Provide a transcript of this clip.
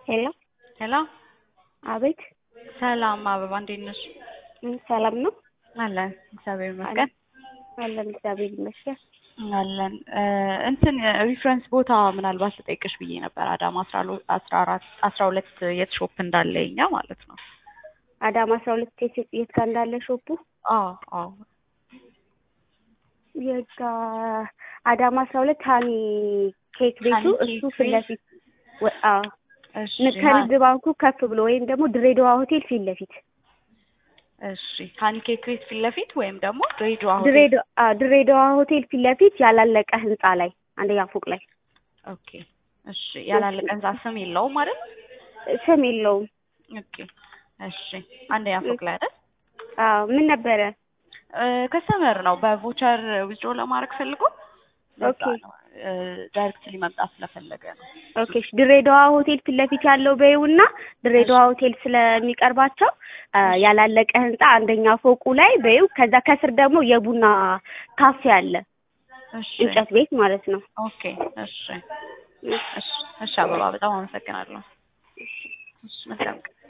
ሄሎ ሄሎ አቤት ሰላም አበባ እንዴት ነሽ? ም፣ ሰላም ነው አለን እግዚአብሔር ይመስገን አለን እግዚአብሔር ይመስገን። አለን እ እንትን ሪፍረንስ ቦታ ምናልባት ልጠይቅሽ ብዬ ነበር አዳማ አስራ ሎ- አስራ አራት አስራ ሁለት የት ሾፕ እንዳለ የኛ ማለት ነው። አዳማ አስራ ሁለት የት የት ጋር እንዳለ ሾፑ አዎ አዎ የት ጋር አዳማ አስራ ሁለት ሀኒ ኬክ ቤቱ ሀኒ ኬክ እሱ ፊት ቤት? ለፊት ወ- አዎ እሺ ን- ከንግድ ባንኩ ከፍ ብሎ ወይም ደግሞ ድሬዳዋ ሆቴል ፊት ለፊት እሺ ፓንኬክ ቤት ፊት ለፊት ወይም ደግሞ ድሬዳዋ ሆቴል ድሬዳዋ አዎ፣ ድሬዳዋ ሆቴል ፊት ለፊት ያላለቀ ህንጻ ላይ አንደኛ ፎቅ ላይ ኦኬ እሺ ያላለቀ ህንጻ ስም የለውም ማለት ስም የለውም። ኦኬ እሺ አንደኛ ፎቅ ላይ አይደል አዎ ምን ነበረ? ከስተመር ነው በቮቸር ዊዝድሮ ለማድረግ ፈልጎ ለዛ ኦኬ። ነው ዳይሬክትሊ መምጣት ስለፈለገ ነው ኦኬ እሺ፣ ድሬዳዋ ሆቴል ፊት ለፊት ያለው በይውና ድሬዳዋ ሆቴል ስለሚቀርባቸው አ፣ ያላለቀ ህንጻ አንደኛ ፎቁ ላይ በይው። ከዛ ከስር ደግሞ የቡና ካፌ አለ እሺ እንጨት ቤት ማለት ነው። ኦኬ እሺ እሺ እሺ አበባ በጣም አመሰግናለሁ እሺ መልካም ቀን